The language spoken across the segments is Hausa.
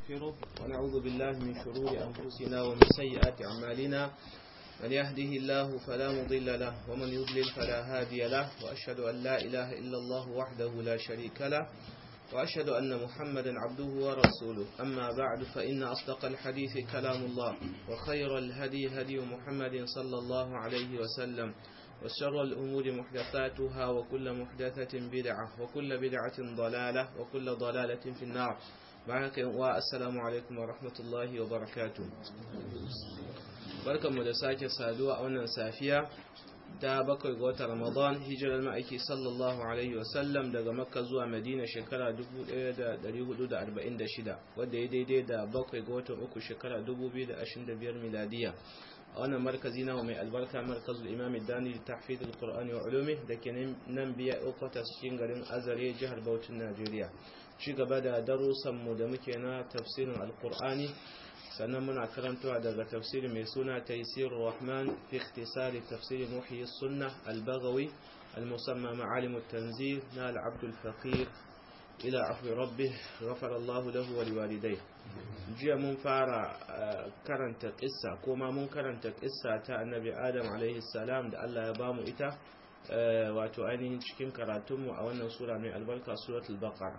ونستغفره ونعوذ بالله من شرور أنفسنا ومن سيئات أعمالنا من يهده الله فلا مضل له ومن يضلل فلا هادي له وأشهد أن لا إله إلا الله وحده لا شريك له وأشهد أن محمدا عبده ورسوله أما بعد فإن أصدق الحديث كلام الله وخير الهدي هدي محمد صلى الله عليه وسلم وشر الأمور محدثاتها وكل محدثة بدعة وكل بدعة ضلالة وكل ضلالة في النار معك والسلام عليكم ورحمة الله وبركاته barkanmu da sake saduwa a wannan safiya ta bakwai ga watan ramadan hijirar ma'aiki sallallahu alaihi wasallam daga makka zuwa madina shekara 1446 wadda ya daidai da bakwai ga watan uku shekara 2025 miladiya a wannan markazi na mai albarka markazul imam dani tahfid alqur'ani wa ulumi da ke nan biya ukota cikin garin azare jihar Bauchin Najeriya ci gaba da darussan mu da muke na tafsirin alqur'ani sannan muna karantawa daga tafsiri mai suna taysirur rahman fi ikhtisari tafsir muhyi sunnah al-baghawi al-musamma ma'alim at-tanzil na al-abd al-faqir ila afwi rabbih ghafara Allahu lahu wa liwalidayhi jiya mun fara karanta kissa ko ma mun karanta kissa ta annabi Adam alaihi salam da Allah ya bamu ita wato ainihin cikin karatunmu a wannan sura mai albarka suratul baqara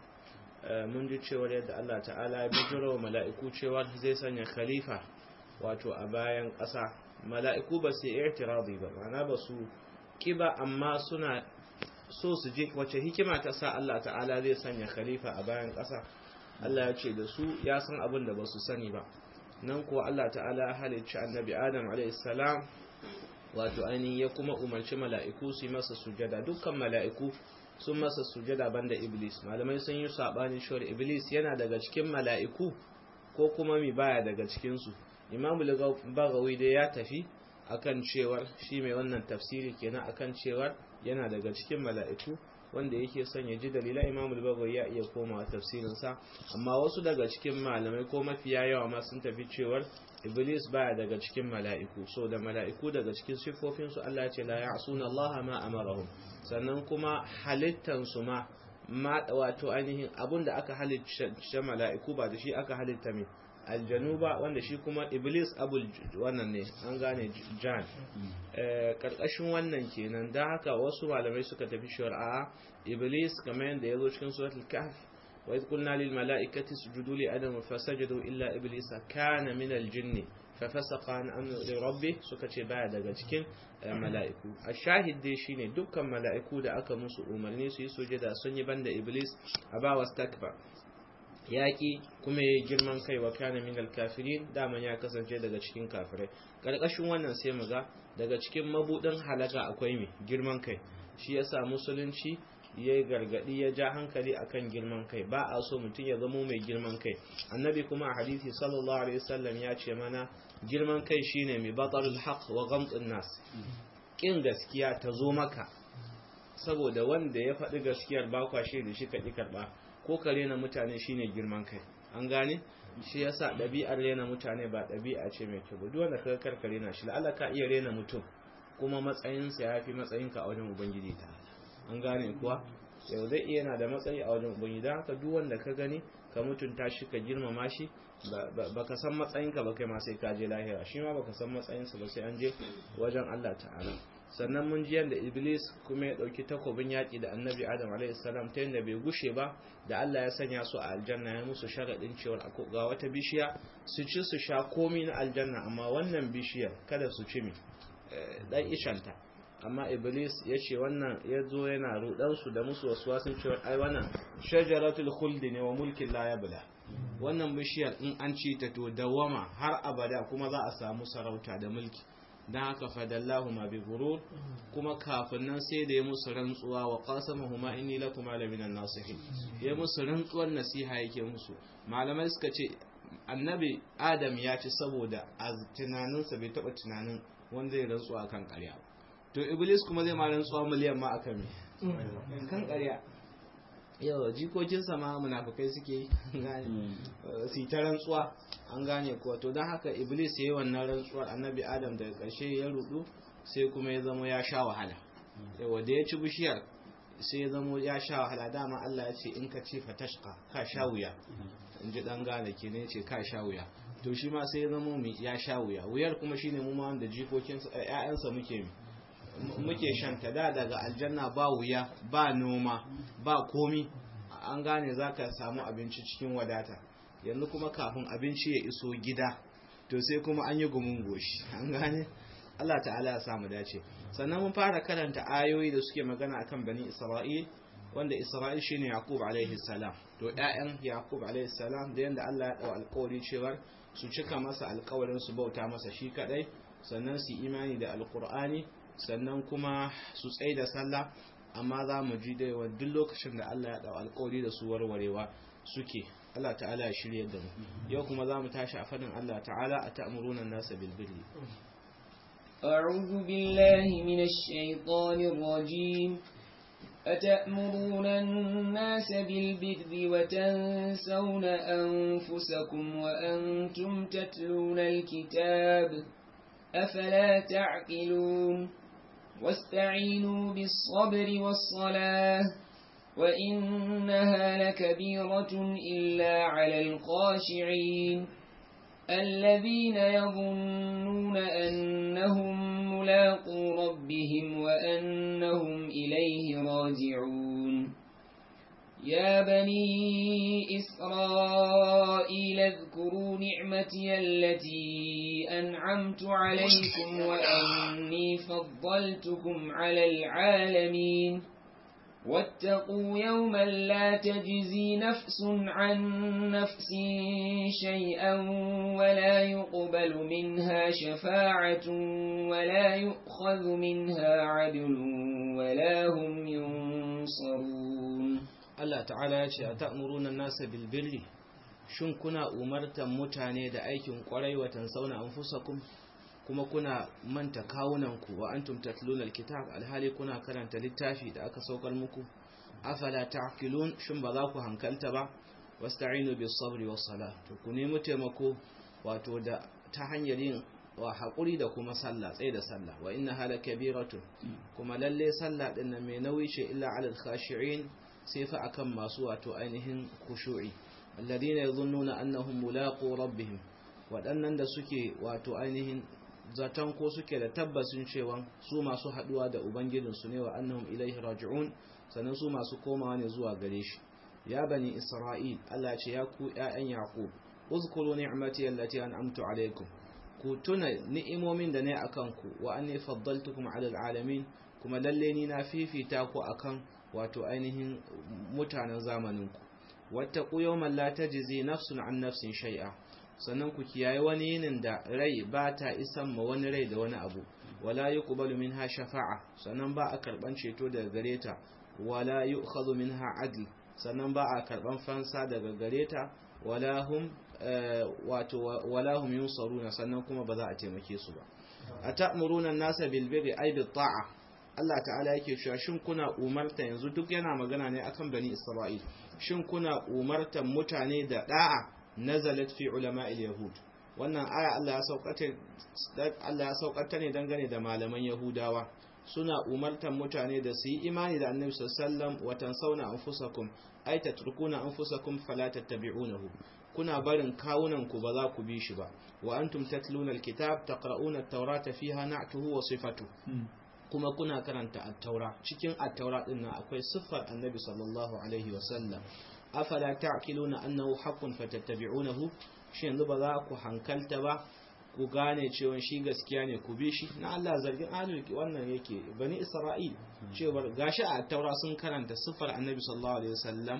mun ji cewar yadda Allah ta'ala ya bijiro wa mala'iku cewar zai sanya khalifa wato a bayan ƙasa mala'iku ba su yi irtiradi ba ma'ana ba su kiba amma suna so su je wace hikima ta sa Allah ta'ala zai sanya khalifa a bayan ƙasa Allah ya ce da su ya san abin da ba su sani ba nan kuwa Allah ta'ala ya halicci annabi Adam alaihissalam wato ainihin ya kuma umarci mala'iku su yi masa sujada dukkan mala'iku sun masa sujada banda iblis malamai sun yi sabani shawar iblis yana daga cikin mala'iku ko kuma mi baya daga cikinsu imamu bagawi dai ya tafi akan cewar shi mai wannan tafsiri kenan akan cewar yana daga cikin mala'iku wanda yake son ya ji dalila imamu bagawi ya iya komawa tafsirinsa amma wasu daga cikin malamai ko mafiya yawa ma sun tafi cewar iblis baya daga cikin mala'iku so da mala'iku daga cikin siffofinsu Allah ya ce la ya'suna Allah ma amarahum sannan kuma halittansu ma ma wato ainihin abun da aka halitta mala'iku ba da shi aka halitta mai aljanu ba wanda shi kuma iblis abul wannan ne an gane jan karkashin wannan kenan da haka wasu malamai suka tafi shari'a iblis kamar yadda ya zo cikin suratul kahf wa idh qulna lil mala'ikati isjudu li adam fasajadu illa iblisa kana min al jinni fafasaqa an amri rabbi suka ce baya daga cikin mala'iku a shahid dai shine dukkan mala'iku da aka musu umarni su yi sujada sun yi banda iblis a ba wastakbar yaƙi kuma ya girman kai wa kana min alkafirin daman ya kasance daga cikin kafirai ƙarƙashin wannan sai mu ga daga cikin mabudin halaka akwai mai girman kai shi yasa musulunci ya yi gargaɗi ya ja hankali akan girman kai ba a so mutum ya zamo mai girman kai annabi kuma a hadisi sallallahu alaihi wasallam ya ce mana girman kai shine mai batarul haq wa ghamtun nas kin gaskiya ta zo maka saboda wanda ya faɗi gaskiyar ba kwashe da shi ka ƙi karɓa ko ka rena mutane shine girman kai an gane shi yasa ɗabi'ar rena mutane ba ɗabi'a ce mai kyau duk wanda ka karka rena shi la'alla ka iya rena mutum kuma matsayinsa ya fi matsayinka a wajen ubangiji ta an gane kuwa yau zai iya yana da matsayi a wajen ubangiji don haka duk wanda ka gani ka mutunta shi ka girmama shi baka san matsayinka ba kai ma sai ka je lahira shi ma baka san matsayinsa ba sai an je wajen Allah ta'ala sannan mun ji yadda iblis kuma ya dauki takobin yaki da annabi adam alaihissalam ta yadda bai gushe ba da Allah ya sanya su a aljanna ya musu sharadin cewa ga wata bishiya su ci su sha komi na aljanna amma wannan bishiyar kada su ci mi dan ishanta amma iblis ya ce wannan ya zo yana rudansu da musu wasu wasun cewa ai wannan shajaratul khuldi ne wa mulkin la yabla wannan bishiyar in an ci ta to dawama har abada kuma za a samu sarauta da mulki dan haka fadallahu ma bi gurur kuma kafin nan sai da ya musu rantsuwa wa qasamahuma inni lakum la minan nasihin ya musu rantsuwar nasiha yake musu malamai suka ce annabi adam ya ci saboda a tunaninsa bai taba tunanin wanda zai rantsuwa kan ƙarya to iblis kuma zai ma rantsuwa miliyan ma akan me kan ƙarya yau jikokinsa ma munafukai suke gane su ta rantsuwa an gane kuwa to don haka iblis ya yi wannan rantsuwar annabi adam daga ƙarshe ya rudu sai kuma ya zama ya sha wahala yawa da ya ci bishiyar sai ya zama ya sha wahala dama Allah ya ce in ka ci fatashka ka sha wuya in ji dan gane ke ne ce ka sha wuya to shi ma sai ya zama mu ya sha wuya wuyar kuma shine mu ma wanda jikokin ƴaƴansa muke muke shanta da daga aljanna ba wuya ba noma ba komi an gane zaka samu abinci cikin wadata yanzu kuma kafin abinci ya iso gida to sai kuma an yi gumin goshi an gane Allah ta'ala ya samu dace sannan mun fara karanta ayoyi da suke magana akan bani Isra'il wanda Isra'il shine Yaqub alaihi salam to ƴaƴan Yaqub alaihi salam da yanda Allah ya dau alƙawari cewa su cika masa alƙawarin su bauta masa shi kadai sannan su imani da alƙur'ani sannan kuma su tsaye da sallah amma za mu ji da yawa duk lokacin da Allah ya dau alƙawari da su warwarewa suke Allah ta'ala ya shirye da mu yau kuma za mu tashi a fadin Allah ta'ala a ta'muruna nasa bil birri أعوذ بالله من الشيطان الرجيم أتأمرون الناس بالبر وتنسون أنفسكم وأنتم تتلون الكتاب أفلا تعقلون واستعينوا بالصبر والصلاة وإنها لكبيرة إلا على الخاشعين الذين يظنون أنهم ملاقو ربهم وأنهم إليه راجعون يا بني إسرائيل اذكروا نعمتي التي أنعمت عليكم وأني فضلتكم على العالمين واتقوا يوما لا تجزي نفس عن نفس شيئا ولا يقبل منها شفاعة ولا يؤخذ منها عدل ولا هم ينصرون Allah ta'ala ya ce a ta'muruna nasa bil birri shin kuna umartan mutane da aikin kwarai watan sauna anfusakum kuma kuna manta kawunanku wa antum tatluna alkitab alhali kuna karanta littafi da aka saukar muku afala ta'qilun shin ba za ku hankalta ba wasta'inu bis sabri was salah to ku nemi taimako wato da ta hanyar yin wa haƙuri da kuma sallah tsaye da sallah wa inna hala kabiratun kuma lalle sallah din nan mai nauyi ce illa alal khashi'in sai fa akan masu wato ainihin khushu'i alladhina yadhunnuna annahum mulaqu rabbihim waɗannan da suke wato ainihin zaton ko suke da tabbacin cewa su masu haduwa da ubangijinsu ne wa annahum ilaihi raji'un sannan su masu komawa ne zuwa gare shi ya bani isra'il Allah ce ya ku ƴaƴan yaqub uzkuru ni'mati allati an'amtu alaykum ku tuna ni'imomin da ne akan ku wa anni faddaltukum 'ala alamin kuma lalle ni na fifita ku akan wato ainihin mutanen zamanin ku wattaqu yawman la tajzi nafsun 'an nafsin shay'a sannan ku kiyaye wani yinin da rai ba ta isan ma wani rai da wani abu wala yuqbalu minha shafa'a sannan ba a karban ceto daga gare ta wala yu'khadhu minha adl sannan ba a karban fansa daga gare ta wala hum wato wala hum yunsaruna sannan kuma ba za a taimake su ba atamuruna an-nasa bil birri ay bit ta'a Allah ta'ala yake cewa shin kuna umarta yanzu duk yana magana ne akan bani Isra'il shin kuna umartan mutane da da'a nazalat fi ulama'il yahud wannan aya Allah ya saukata Allah ya saukata ne dangane da malaman yahudawa suna umartan mutane da su yi imani da annabi sallallahu wa tansawna anfusakum ay tatrukuna anfusakum fala tattabi'unahu kuna barin kawunan ku ba za ku bi shi ba wa antum tatluna alkitab taqra'una at-taurata fiha na'tuhu wa sifatuhu kuma kuna karanta at-taura cikin at-taura din nan akwai siffar annabi sallallahu alaihi wa sallam afala ta'qiluna annahu haqqun fatattabi'unahu shi yanzu ba za ku hankalta ba ku gane cewa shi gaskiya ne ku bi shi na Allah zargin ahlul wannan yake bani Isra'il cewa gashi a taura sun karanta siffar annabi sallallahu alaihi wasallam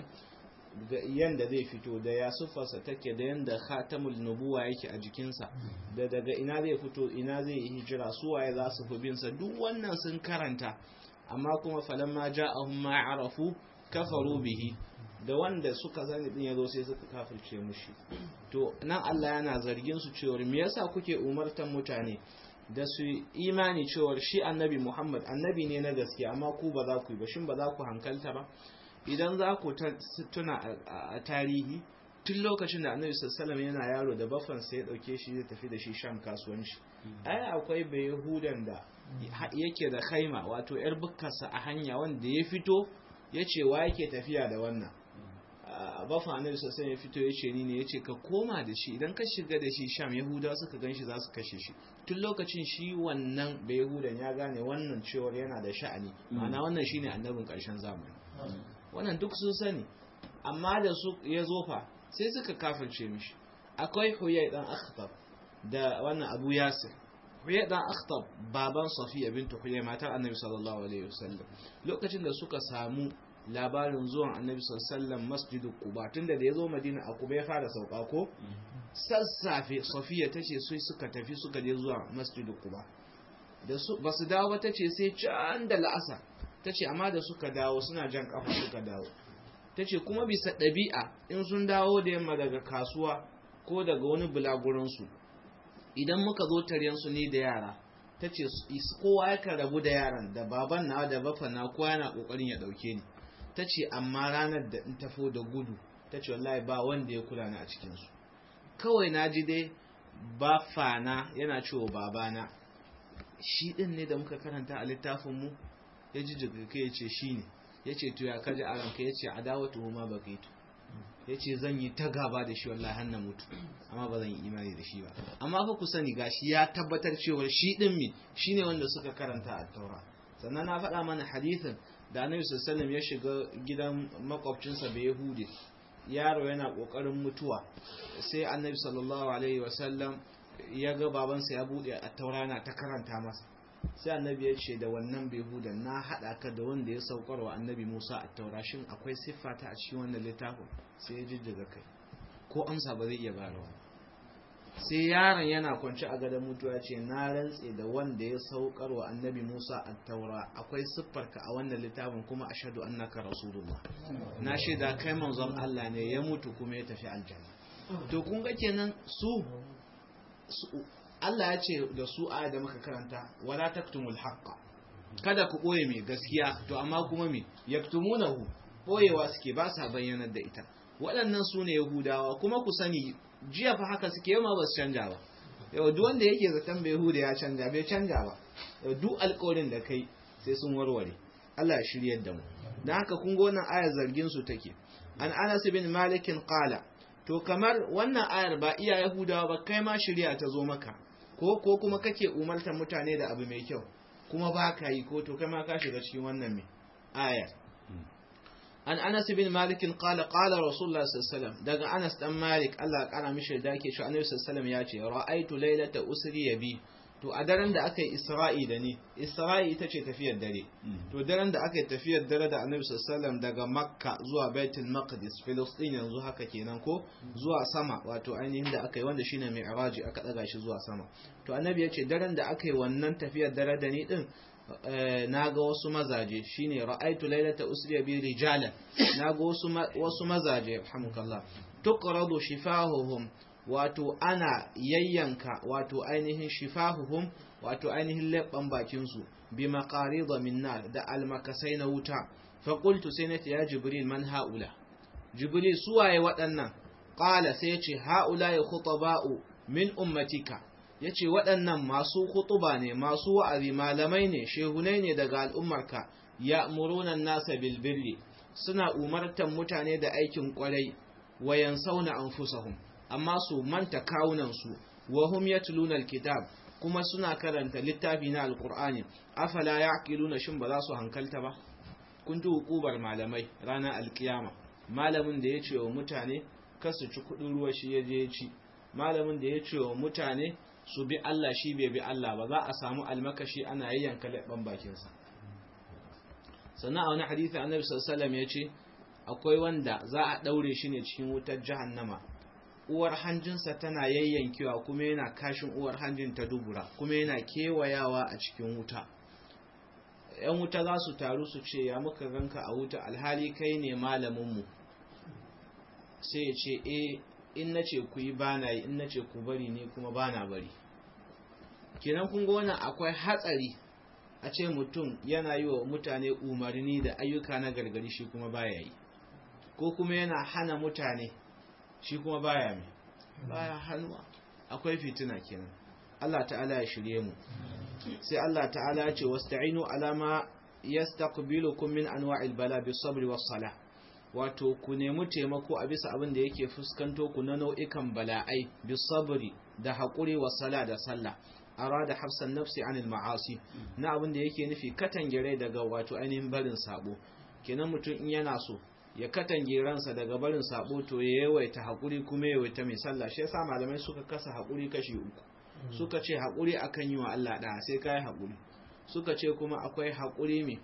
yanda zai fito da ya siffarsa take da yanda khatamul nubuwa yake a jikinsa da daga ina zai fito ina zai yi hijira su waye za su fi bin sa duk wannan sun karanta amma kuma falamma ja'ahum ma arafu kafaru bihi da wanda suka sani din yazo sai suka kafirce mushi to nan Allah yana zargin su cewa me yasa kuke umartan mutane da su imani cewa shi annabi Muhammad annabi ne na gaskiya amma ku ba za ku yi ba shin ba za ku hankalta ba idan za ku tuna a tarihi tun lokacin da annabi sallallahu yana yaro da bafan sai ya dauke shi zai tafi da shi sham kasuwanci ai akwai bai yahudan da yake da khaima wato yar bukkarsa a hanya wanda ya fito ya ce wa yake tafiya da wannan bafa annabi sosai ya fito ya ce ni ne ya ce ka koma da shi idan ka shiga da shi sham yahudawa suka gan shi za su kashe shi tun lokacin shi wannan bai yahudan ya gane wannan cewar yana da sha'ani ma'ana wannan shine annabin karshen zamani wannan duk sun sani amma da su ya zo fa sai suka kafirce mishi akwai huyai dan akhtab da wannan abu yasir huyai dan akhtab baban safiya bintu huyai matar annabi sallallahu alaihi wasallam lokacin da suka samu labarin zuwan annabi sallallahu masjidu quba tunda da yazo madina a quba ya fara sauka ko sassafe safiya tace sai suka tafi suka je zuwa masjidu quba da su basu dawo ba tace sai can da la'asa tace amma da suka dawo suna jan kafa suka dawo tace kuma bisa ɗabi'a in sun dawo da yamma daga kasuwa ko daga wani bulagurin su idan muka zo taryen su ni da yara tace kowa yakan rabu da yaran da baban na da bafa na kowa yana kokarin ya dauke ni ta ce amma ranar da in tafo da gudu ta ce wallahi ba wanda ya kula ni a cikinsu kawai na ji dai ba fana yana cewa babana shi ɗin ne da muka karanta a littafinmu ya ji jirgin ya ce shi ne ya ce to ya kaji a ranka ya ce a dawo tuhuma ba ka yi to ya ce zan yi ta gaba da shi wallahi har na mutu amma ba zan yi imani da shi ba amma fa ku sani gashi ya tabbatar cewa shi ɗin mi shi ne wanda suka karanta a taura sannan na faɗa mana hadithin da annabi sallallahu ya shiga gidan makwabcinsa bai yahudi yaro yana kokarin mutuwa sai annabi sallallahu alaihi wasallam ya ga babansa ya bude a taurana ta karanta masa sai annabi ya ce da wannan behudan na haɗa ka da wanda ya saukar wa annabi musa a taurashin akwai siffa ta a cikin wannan littafin sai ya jijjiga kai ko amsa ba zai iya bayarwa sai yaron yana kwance a gadon mutuwa ce na rantse da wanda ya saukar wa annabi musa a taura akwai siffarka a wannan littafin kuma ashadu annaka rasulullah na shaida kai manzon allah ne ya mutu kuma ya tafi aljanna to kun ga kenan su Allah ya ce da su aya da muka karanta wala taktumul haqqa kada ku boye mai gaskiya to amma kuma me yaktumunahu boyewa suke ba sa bayyanar da ita waɗannan su ne yahudawa kuma ku sani jiya fa haka suke yau ma ba su canja ba yau duk wanda yake zaton bai yahuda ya canja bai canja ba yau duk alƙawarin da kai sai sun warware Allah ya shiryar da mu dan haka kun ga wannan ayar zargin su take an Anas bin Malik qala to kamar wannan ayar ba iya yahudawa ba kai ma shirya ta zo maka ko ko kuma kake umartar mutane da abu mai kyau kuma ba ka yi ko to kai ma ka shiga cikin wannan mai ayar an anas bin malik qala qala rasulullah sallallahu alaihi wasallam daga anas dan malik Allah ya kara mishi da yake cewa annabi sallallahu alaihi wasallam ya ce ra'aitu laylata usri bi to a daren da aka yi isra'i da ni isra'i ita ce tafiyar dare to daren da aka yi tafiyar dare da annabi sallallahu daga makka zuwa baitul maqdis filistin yanzu haka kenan ko zuwa sama wato ainihin da aka yi wanda shine mi'raji aka daga shi zuwa sama to annabi ya ce daren da aka yi wannan tafiyar dare da ni din na ga wasu mazaje shine ra'aitu lailata usriya bi rijalan na ga wasu wasu mazaje alhamdulillah tuqradu shifahuhum wato ana yayyanka wato ainihin shifahuhum wato ainihin leɓɓan bakinsu bi maqarida min nar da almakasai na wuta fa qultu sai nace ya jibril man haula jibril suwaye waɗannan qala sai yace haula ya khutaba'u min ummatika yace waɗannan masu khutuba ne masu wa'azi malamai ne shehunai ne daga al'ummarka ya'muruna an-nasa bil birri suna umartan mutane da aikin kwarai wayan sauna anfusahum amma su manta kawunansu wa hum yatluna alkitab kuma suna karanta littafi na alqur'ani afala yaqiluna shin ba za su hankalta ba kun ji hukubar malamai ranar alkiyama malamin da ya ce wa mutane kar su ci kudin ruwa shi ya je ci malamin da ya ce wa mutane su bi Allah shi bai bi Allah ba za a samu almakashi ana yayyanka leɓen bakinsa sannan a wani hadisi annabi sallallahu alaihi wasallam ya ce akwai wanda za a daure shi ne cikin wutar jahannama uwar hanjinsa tana yayyankewa kuma yana kashin uwar hanjin ta dubura kuma yana kewayawa a cikin wuta yan wuta za su taru su ce ya muka ganka a wuta alhali kai ne malaminmu sai ya ce e in na ce ku yi bana yi in na ce ku bari ne kuma bana bari kenan kun ga wannan akwai hatsari a ce mutum yana yi wa mutane umarni da ayyuka na gargari shi kuma baya yi ko kuma yana hana mutane shi kuma baya mai baya hannuwa akwai fitina kenan Allah ta'ala ya shirye mu sai Allah ta'ala ya ce wasta'inu alama yastaqbilukum min anwa'il bala bis sabri was salah wato ku nemi taimako a bisa abin da yake fuskanto ku na nau'ikan bala'ai bisabri da haƙuri wa sala da sallah arada hafsan nafsi anil ma'asi na abin da yake nufi katangire daga wato ainihin barin sabo kenan mutum in yana so ya katange ransa daga barin sabo to ya yawaita haƙuri kuma yawaita mai sallah shi yasa malamai suka kasa haƙuri kashi uku suka ce haƙuri akan yi wa Allah da sai kai haƙuri suka ce kuma akwai haƙuri mai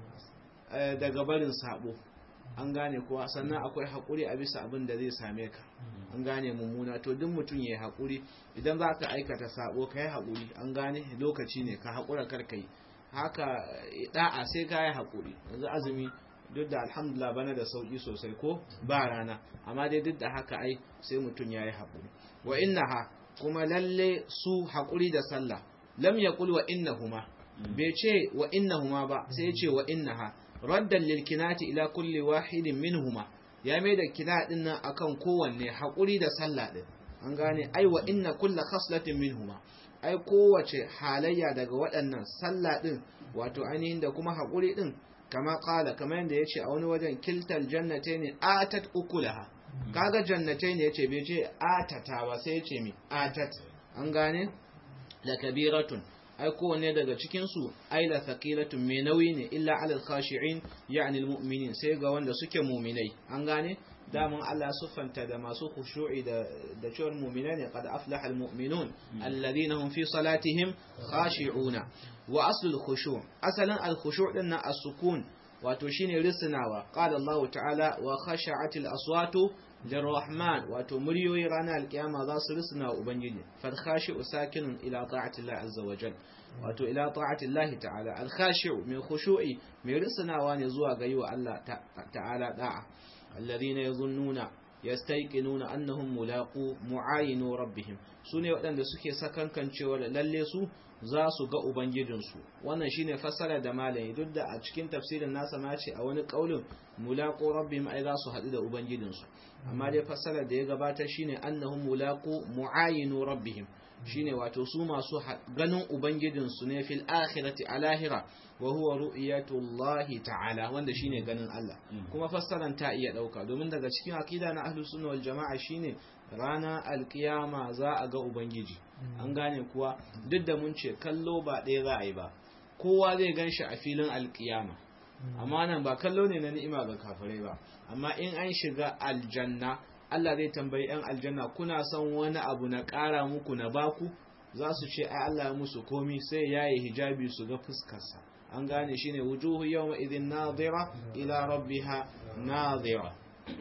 daga barin sabo an gane kuwa sannan akwai haƙuri a bisa abin da zai same ka an gane mummuna to duk mutum ya yi haƙuri idan za ka aikata sabo ka yi haƙuri an gane lokaci ne ka haƙura karka yi haka da'a sai ka yi haƙuri yanzu azumi duk da alhamdulillah bana da sauƙi sosai ko ba rana amma dai duk da haka ai sai mutum ya yi haƙuri wa innaha kuma lalle su haƙuri da sallah lam yaqul wa innahuma bai ce wa innahuma ba sai ya ce wa innaha raddan lil kinati ila kulli wahidin minhuma ya mai da kina din nan akan kowanne haƙuri da sallah din an gane ai wa inna kulla khaslatin minhuma ai kowace halayya daga waɗannan sallah din wato ainihin da kuma haƙuri din kama kala kamar yadda ya ce a wani wajen kiltal jannatai ne atat ukulaha kaga jannatai ne ya ce bai ce atata ba sai ya ce mi atat an gane la kabiratun ai kowanne daga cikinsu ai la thaqilatun mai nauyi ne illa alal khashi'in ya'ni almu'minin sai ga wanda suke mu'minai an gane damun Allah siffanta da masu khushu'i da da cewar mu'minai ne qad aflaha almu'minun alladhina hum fi salatihim khashi'una wa aslul khushu' asalin al-khushu' din na as-sukun wato shine risnawa qala Allah ta'ala wa khasha'atil aswatu lirrahman wato muryoyi ranar alkiyama za su risna ubangiji fal khashi'u sakinun ila ta'ati Allah azza wa jal wato ila ta'ati Allah ta'ala al khashi'u min khushu'i mai risnawa ne zuwa ga yiwa Allah ta'ala da'a alladhina yadhunnuna yastayqinuna annahum mulaqu mu'ayinu rabbihim sune waɗanda suke sakankan cewa lalle su za su ga ubangijinsu wannan shine fassara da malami duk da a cikin tafsirin nasa ma ce a wani kaulin mulaqu rabbihim ai za su haɗu da ubangijinsu amma dai fassara da ya gabata shine annahum mulaqu mu'ayinu rabbihim shine wato su masu ganin ubangijinsu ne fil akhirati a lahira wa huwa ru'yatullahi ta'ala wanda shine ganin Allah kuma fassaran ta iya dauka domin daga cikin akida na ahlus sunna wal jama'a shine rana alkiyama za a ga ubangiji an gane kuwa duk da mun ce kallo ba ɗaya za a yi ba kowa zai gan shi a filin alkiyama amma nan ba kallo ne na ni'ima ga kafirai ba amma in an shiga aljanna Allah zai tambayi 'yan aljanna kuna son wani abu na ƙara muku na baku za su ce ai Allah ya musu komi sai ya yi hijabi su ga fuskarsa an gane shi ne wujuhu yawma idin nadira ila rabbiha nadira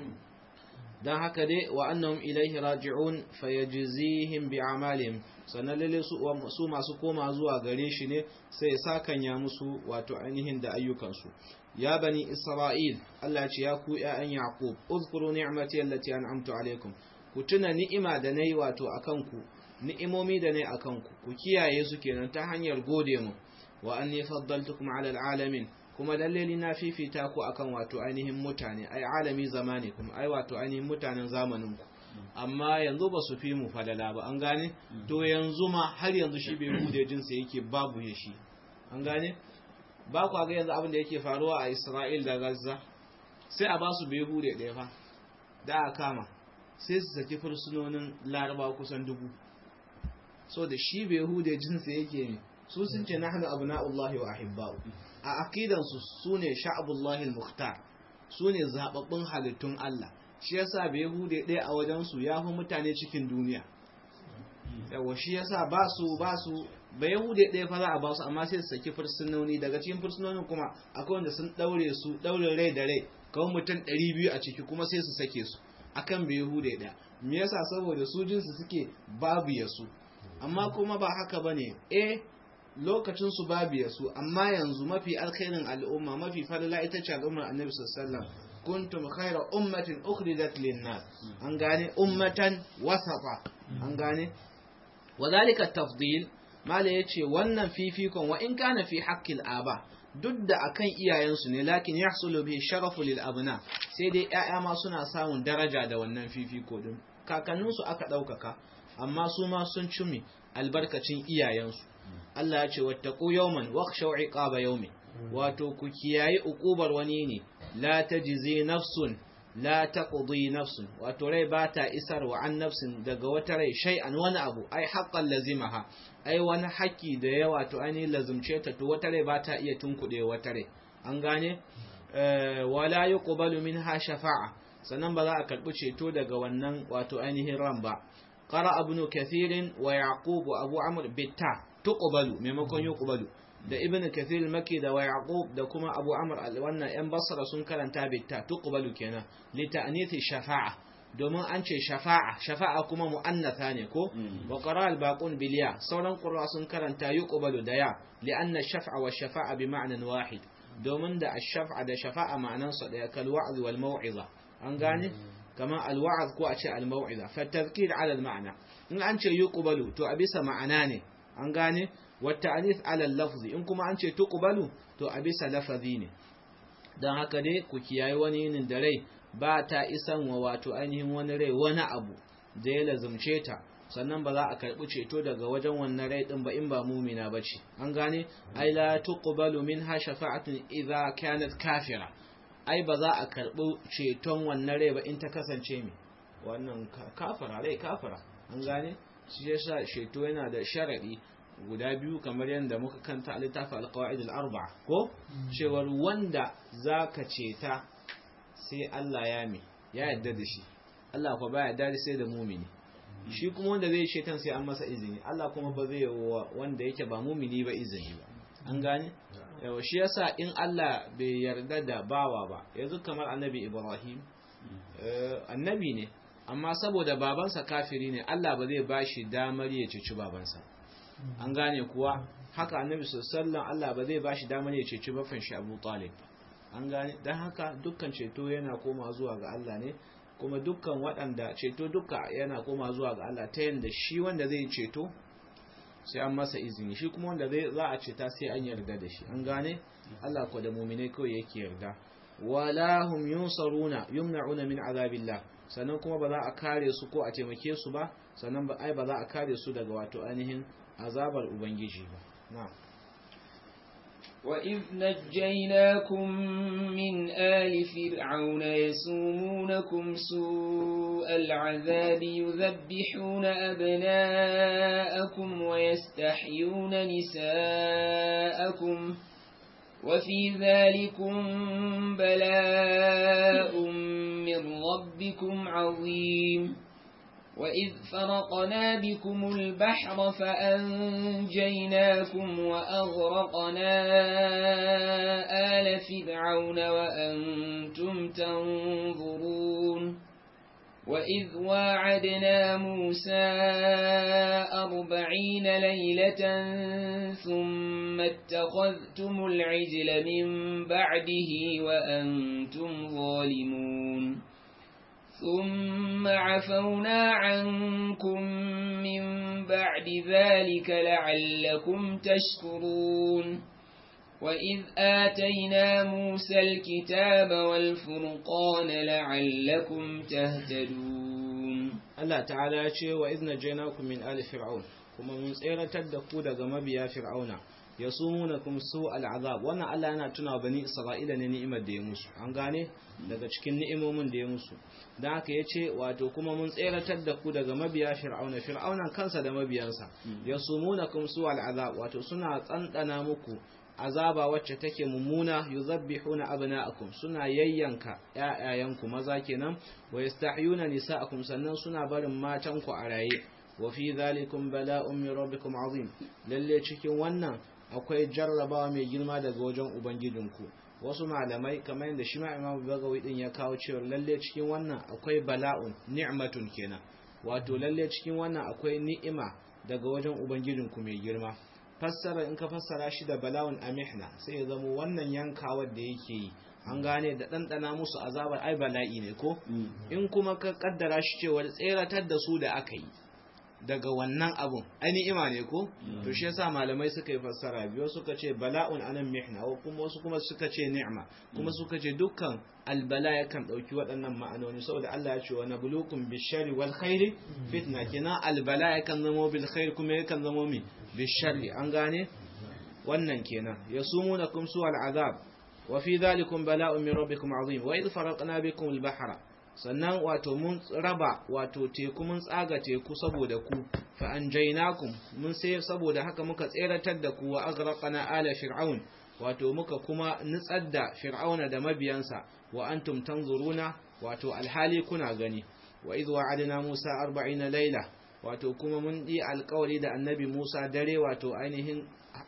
dan haka dai wa annahum ilaihi raji'un fayajzihim bi'amalihim sannan lalle su masu koma zuwa gare shi ne sai sakanya musu wato ainihin da ayyukansu ya bani isra'il Allah ce ya ku ƴaƴan yaqub uzkuru ni'mati allati an'amtu alaikum ku tuna ni'ima da nayi wato akan ku ni'imomi da nayi akan ku ku kiyaye su kenan ta hanyar gode mu wa anni faddaltukum 'ala al'alamin kuma lalle na fifita ku akan wato ainihin mutane ai alami zamanikum ai wato ainihin mutanen zamanin ku amma yanzu ba su fi mu falala ba an gane to yanzu ma har yanzu shi bai bude jinsa yake babu ya shi an gane ba ku ga yanzu abin da yake faruwa a Isra'il da Gaza sai a ba su bai bude ɗaya fa da aka kama sai su saki fursunonin laraba kusan dubu so da shi bai hude jinsa yake ne su sun ce nahnu abna'ullahi wa ahibba'u a aqidan su sune sha'abullahi al-mukhtar sune zababbun halittun Allah shi yasa bai hude ɗaya a wajen su yafi mutane cikin duniya yawa shi yasa ba su ba su bai hude ɗaya fa za a ba su amma sai su saki fursunoni daga cikin fursunonin kuma akwai wanda sun daure su daure rai da rai kawai mutum 200 a ciki kuma sai su sake su akan bai hude ɗaya me yasa saboda su jinsu suke babu yasu amma kuma ba haka bane eh lokacin su babu yasu amma yanzu mafi alkhairin al'umma mafi falala ita ce al'ummar annabi sallallahu alaihi wasallam kuntum khayra ummatin ukhrijat lin-nas an gane ummatan wasafa an gane wadhalika tafdil mala yace wannan fifikon wa in kana fi haqqil aba duk da akan iyayensu ne lakin yahsulu bi sharafu lil abna sai dai ƴaƴa ma suna samun daraja da wannan fifiko din kakanninsu aka ɗaukaka amma su ma sun cumi albarkacin iyayensu Allah ya ce wattaqu yawman wakhshaw iqaba yawmin wato ku kiyayi uqubar wani ne la tajzi nafsun la taqdi nafsun wato rai ba ta isarwa an nafsin daga wata rai shay'an wani abu ai haqqan lazimaha ai wani haƙƙi da ya wato ainihin lazumce ta to wata rai ba ta iya tunkuɗe wata rai an gane wala yuqbalu minha shafa'a sannan ba za a karɓi ceto daga wannan wato ainihin ran ba qara ibn kathir wa yaqub abu amr bitta tuqbalu maimakon yuqbalu da ibn kathir maki da wa yaqub da kuma abu amr wannan yan basra sun karanta bitta tuqbalu kenan li ta'nith shafa'a domin an ce shafa'a shafa'a kuma mu'annatha ne ko wa qara al-baqun bil ya sauran qurra sun karanta yuqbalu da ya li anna shaf'a wa shafa'a bi ma'nan wahid domin da ash-shaf'a da shafa'a ma'anan su daya kal wa'z wal mau'iza an gane kama al-wa'z ko a ce al-mau'iza fa tadhkir ala al-ma'na in an ce yuqbalu to a bisa ma'ana ne an gane wa ta'nith ala al-lafz in kuma an ce tuqbalu to a bisa lafazi ne dan haka dai ku kiyaye wani yinin da rai ba ta isan wa wato ainihin wani rai wani abu da ya lazumce ta sannan ba za a karɓi ceto daga wajen wannan rai ɗin ba in ba mumina ba ce an gane ai la tuqbalu minha shafa'atun idza kanat kafira ai ba za a karɓi ceton wannan rai ba in ta kasance me wannan kafara rai kafara an gane shi yasa ceto yana da sharadi guda biyu kamar yadda muka kanta a littafin alqawaid al-arba'a ko cewar wanda zaka ceta sai Allah ya mi ya yarda da shi Allah kuma baya yarda sai da mumini shi kuma wanda zai shetan sai an masa izini Allah kuma ba zai wanda yake ba mumini ba izini ba an gane yawa shi yasa in Allah bai yarda da bawa ba yanzu kamar annabi Ibrahim annabi ne amma saboda babansa kafiri ne Allah ba zai bashi damar ya ceci babansa an gane kuwa haka annabi sallallahu Allah ba zai bashi damar ya ceci bafin shi Abu Talib an gane don haka dukkan ceto yana koma zuwa ga Allah ne kuma dukkan waɗanda ceto duka yana koma zuwa ga Allah ta yadda shi wanda zai ceto sai an masa izini shi kuma wanda zai za a ceta sai an yarda da shi an gane Allah ko da mu'minai kawai yake yarda wala hum yunsaruna yumna'una min azabillah sannan kuma ba za a kare su ko a taimake su ba sannan ba ai ba za a kare su daga wato ainihin azabar ubangiji ba na'am وإذ نجيناكم من آل فرعون يسومونكم سوء العذاب يذبحون أبناءكم ويستحيون نساءكم وفي ذلكم بلاء من ربكم عظيم وإذ فرقنا بكم البحر فأنجيناكم وأغرقنا آل فرعون وأنتم تنظرون وإذ واعدنا موسى أربعين ليلة ثم اتخذتم العجل من بعده وأنتم ظالمون ثم عفونا عنكم من بعد ذلك لعلكم تشكرون وإذ آتينا موسى الكتاب والفرقان لعلكم تهتدون الله تعالى يقول وإذ نجيناكم من آل فرعون kuma mun tseratar da ku daga mabiya fir'auna ya sumunakum su al'azab wannan Allah yana tuna bani Isra'ila ne ni'imar da ya musu an gane daga cikin ni'imomin da ya musu dan haka yace wato kuma mun tseratar da ku daga mabiya fir'auna fir'aunan kansa da mabiyansa ya sumunakum su al'azab wato suna tsantsana muku azaba wacce take mummuna yuzabbihuna abna'akum suna yayyanka ƴaƴayanku maza kenan wa yastahyuna nisa'akum sannan suna barin matanku a raye wa fi dhalikum bala'un min rabbikum azim lalle cikin wannan akwai jarrabawa mai girma daga wajen ubangijinku wasu malamai kamar yadda shi ma Imam Bagawi din ya kawo cewa lalle cikin wannan akwai bala'un ni'matun kenan wato lalle cikin wannan akwai ni'ima daga wajen ubangijinku mai girma fassara in ka fassara shi da bala'un amihna sai ya zama wannan yankawar da yake yi an gane da ɗanɗana musu azabar ai bala'i ne ko in kuma ka kaddara shi cewa tseratar da su da aka yi daga wannan abun ai ni'ima ne ko to shi yasa malamai suka yi fassara biyu suka ce bala'un anan mihna ko kuma wasu kuma suka ce ni'ma kuma suka ce dukkan albala yakan dauki waɗannan ma'anoni saboda Allah ya ce wa nabluukum bishari wal khairi fitna kina albala yakan zama bil khair kuma yakan zama mi bishari an gane wannan kenan yasumunakum su al azab wa fi dhalikum bala'un min rabbikum azim wa idh faraqna bikum al-bahra sannan wato mun raba wato teku mun tsaga teku saboda ku fa anjaynakum mun sai saboda haka muka tseratar da ku wa aghraqna ala fir'aun wato muka kuma nutsar da fir'auna da mabiyansa wa antum tanzuruna wato alhali kuna gani wa idh wa'adna musa 40 layla wato kuma mun yi alƙawari da annabi musa dare wato ainihin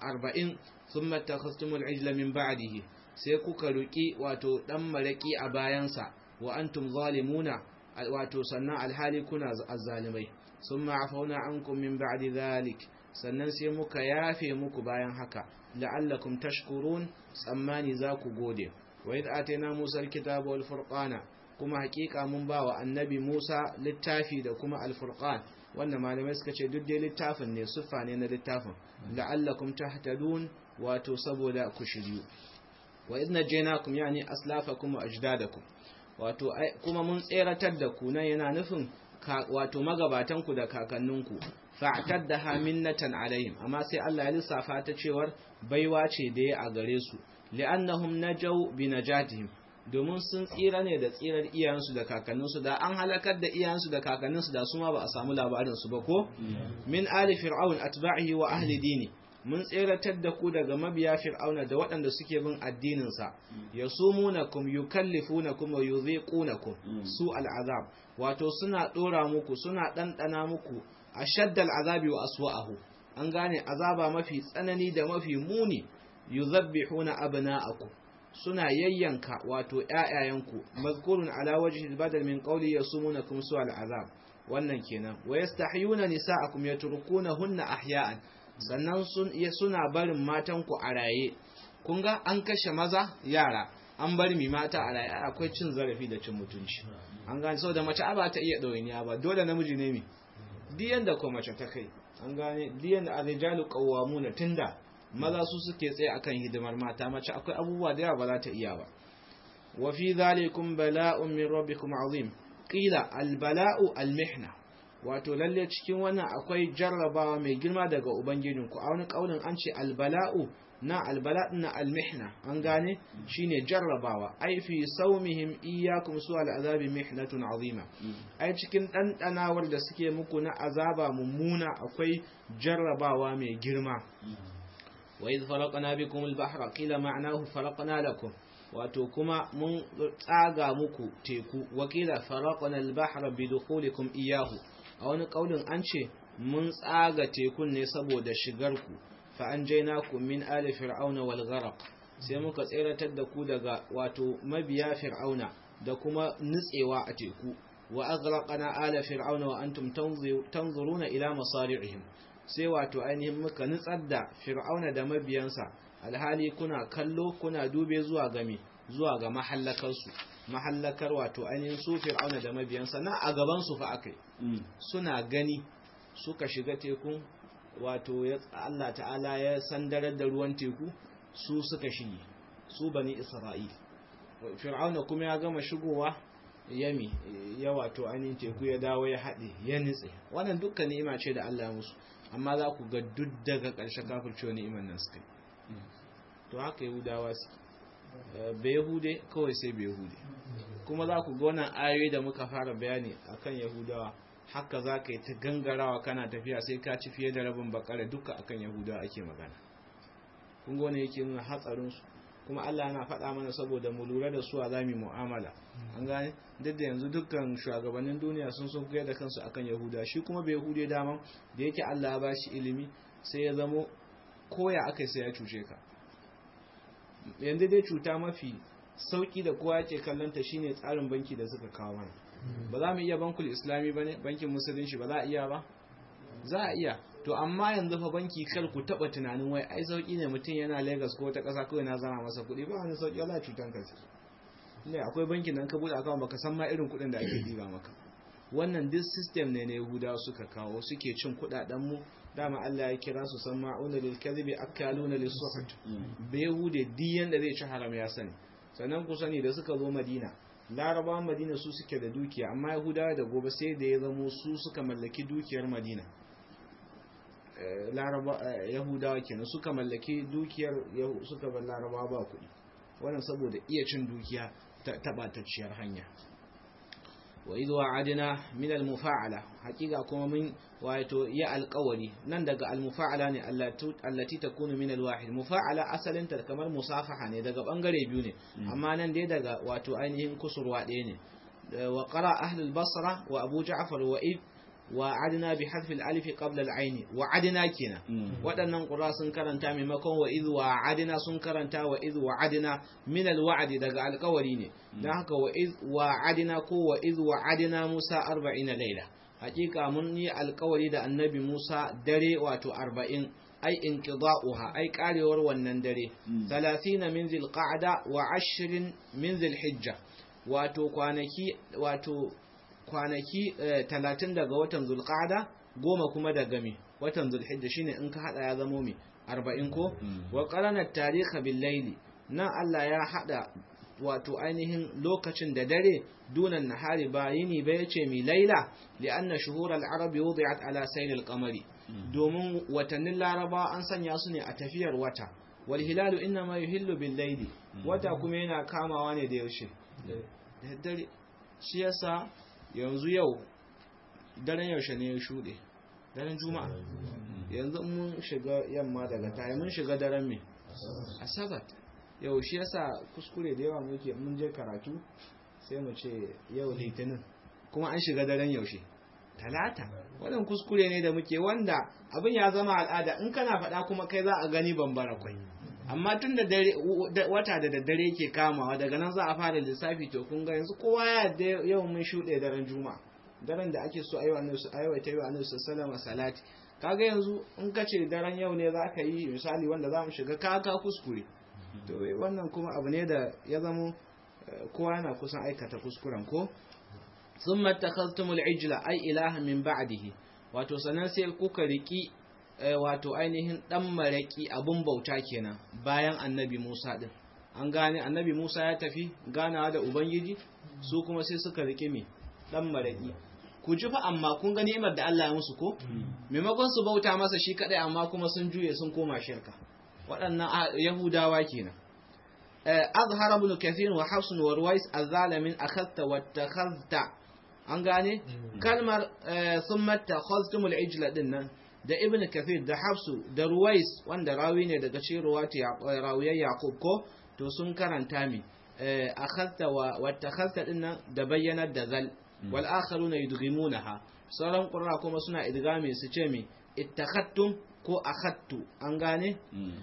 40 thumma takhastumul ijla min ba'dihi sai kuka ruki wato dan maraki a bayansa wa antum zalimuna wato sannan alhali kuna azzalimai summa afauna ankum min ba'di dhalik sannan sai muka yafe muku bayan haka la'allakum tashkurun tsammani za ku gode wa idh atayna musa alkitaba wal furqana kuma hakika mun ba wa annabi musa littafi da kuma alfurqan wannan malamai suka ce duk dai littafin ne siffa ne na littafin la'allakum tahtadun wato saboda ku shiryu wa idh najaynakum yani aslafakum wa ajdadakum wato kuma mun tseratar da ku nan yana nufin wato magabatanku da kakanninku fa'taddaha minnatan alaihim amma sai Allah ya lissafa ta cewar baiwa ce da ya a gare su li'annahum najaw bi najatihim domin sun tsira ne da tsirar iyayensu da kakanninsu da an halakar da iyayensu da kakanninsu da su ma ba a samu labarin su ba ko min ali fir'aun atba'ihi wa ahli dini mun tseratar da ku daga mabiya fir'auna da waɗanda suke bin addininsa ya sumunakum yukallifunakum wa yudhiqunakum su al'azab wato suna ɗora muku suna ɗanɗana muku ashaddal azabi wa aswa'ahu an gane azaba mafi tsanani da mafi muni yuzabbihuna abna'akum suna yayyanka wato ƴaƴayenku mazkurun ala wajhi badal min qawli yasumunakum su al'azab wannan kenan wa yastahyuna nisa'akum yatrukunahunna ahya'an sannan suna barin matanku a raye kun ga an kashe maza yara an bar mi mata a raye akwai cin zarafi da cin mutunci an gane sau da mace ba ta iya ɗawainiya ba dole namiji ne mi diyan da ko mace ta kai an gane diyan da arijalu qawwamuna tunda maza su suke tsaye akan hidimar mata mace akwai abubuwa da yawa ba za ta iya ba wa fi dhalikum bala'un min rabbikum azim qila al bala'u al mihna wato lalle cikin wannan akwai jarrabawa mai girma daga ubangijinku a wani kaulin an ce albala'u na albala na almihna an gane shine jarrabawa ai fi saumihim iyyakum su al'azabi mihnatun azima ai cikin dandanawar da suke muku na azaba mummuna akwai jarrabawa mai girma wa idh faraqna bikum al-bahra qila ma'nahu faraqna lakum wato kuma mun tsaga muku teku wakila faraqna al-bahra bi dukhulikum iyyahu a wani kaulin an ce mun tsaga tekun ne saboda shigarku fa an jaina ku min ali fir'auna wal gharaq sai muka tseratar da ku daga wato mabiya fir'auna da kuma nutsewa a teku wa aghraqna ala fir'auna wa antum tanzuruna ila masari'ihim sai wato ainihin muka nutsar da fir'auna da mabiyansa alhali kuna kallo kuna dube zuwa game zuwa ga mahallakarsu mahallakar wato ainihin su fir'auna da mabiyansa na a gaban su fa akai suna gani suka shiga tekun wato Allah ta'ala ya sandarar da ruwan teku su suka shige su bani isra'il fir'auna kuma ya gama shigowa yami ya wato ainihin teku ya dawo ya haɗe ya nitse wannan dukkan ni'ima ce da Allah ya musu amma za ku ga duk daga ƙarshen kafircewa ni'iman nan suka yi to haka yahudawa suke bai yahude kawai sai bai yahude kuma za ku ga wannan ayoyi da muka fara bayani akan yahudawa haka za ka yi ta gangarawa kana tafiya sai ka ci fiye da rabin bakara duka akan yahudawa ake magana kun ga wani yake nuna hatsarinsu kuma Allah yana faɗa mana saboda mu lura da su a zami mu'amala an gane duk da yanzu dukkan shugabannin duniya sun sun koyar da kansu akan yahuda shi kuma bai yahude daman da yake Allah ya ba shi ilimi sai ya zamo koya aka sai ya cuce ka yanzu dai cuta mafi sauki da kowa yake kallon ta shine tsarin banki da suka kawo mana ba za mu iya bankul islami ba ne bankin musulunci ba za a iya ba za a iya to amma yanzu fa banki kar ku taba tunanin wai ai sauki ne mutum yana Lagos ko wata ƙasa kawai na zama masa kuɗi ba wani sauki wala cutan ka ne akwai bankin nan ka bude account baka san ma irin kuɗin da ake diba maka wannan duk system ne na Yahudawa suka kawo suke cin kuɗaɗen mu dama Allah ya kira su san ma'una lil kadhibi akaluna lis suhut bai Yahude diyan da zai ci haram ya sani sannan ku sani da suka zo Madina larabawan madina su suke da dukiya amma yahudawa da gobe sai da ya zamo su suka mallaki dukiyar madina yahudawa kenan suka mallaki dukiyar suka bar larabawa ba kuɗi wannan saboda iya cin dukiya ta tabatacciyar hanya wa idh wa'adna min al-mufa'ala hakika kuma mun wato ya alƙawari nan daga al-mufa'ala ne allati takunu min al-wahid mufa'ala asalin ta kamar musafaha ne daga bangare biyu ne amma nan dai daga wato ainihin kusurwa ɗaya ne wa qara ahli al-basra wa abu ja'far wa ib wa'adna bi hadfi al-alif qabla al-ayn wa'adna kina waɗannan qura sun karanta maimakon wa idh wa'adna sun karanta wa idh wa'adna min al-wa'd daga alƙawari ne dan haka wa idh wa'adna ko wa idh wa'adna Musa 40 laila hakika mun yi alƙawari da annabi Musa dare wato 40 ai inqida'uha ai karewar wannan dare 30 min zilqa'da wa 20 min zilhijja wato kwanaki wato kwanaki talatin daga watan zulqa'ada goma kuma daga mi watan zulhijja shine in ka hada ya zamo mi arba'in ko wa qarana tariha bil layli nan Allah ya hada wato ainihin lokacin da dare dunan nahari ba yini ba yace mi laila li'anna shuhur al-arab wudi'at ala sayl al-qamari domin watannin laraba an sanya su ne a tafiyar wata wal hilalu inma yuhillu bil layli wata kuma yana kamawa ne da yaushe da dare shi yasa yanzu yau daren yaushe ne ya shuɗe daren juma'a yanzu mun shiga yamma daga tayi mun shiga daren me asabat yau shi yasa kuskure da yawa muke mun je karatu sai mu ce yau litinin kuma an shiga daren yaushe talata wannan kuskure ne da muke wanda abin ya zama al'ada in kana faɗa kuma kai za a gani bambara kwai amma tun da wata da daddare yake kamawa daga nan za a fara lissafi to kun ga yanzu kowa ya yau mun shuɗe daren juma'a daren da ake so aiwata yi wa annabi sallallahu salati kaga yanzu in ka ce daren yau ne za ka yi misali wanda za mu shiga kaka kuskure to wannan kuma abu ne da ya zamo kowa yana kusan aikata kuskuren ko sun matakastumul ijla ai ilaha min ba'dihi wato sannan sai kuka riki wato ainihin dan maraki abun bauta kenan bayan annabi Musa din an gane annabi Musa ya tafi ganawa da ubangiji su kuma sai suka rike me dan maraki ku ji fa amma kun ga ni'imar da Allah ya musu ko maimakon su bauta masa shi kadai amma kuma sun juye sun koma shirka waɗannan yahudawa kenan azhar ibn kathir wa hafs wa ruwais azalamin akhadta wattakhadta an gane kalmar thumma takhaztum al-ijla dinnan da ibn kathir da hafsu da ruwais wanda rawi ne daga cikin ruwati rawiyar yaqub ko to sun karanta mi akhadta wa wattakhadta dinnan da bayyanar da zal wal akharuna yudghimunaha sauran qurra kuma suna idgami su ce mi ittakhattum ko akhadtu an gane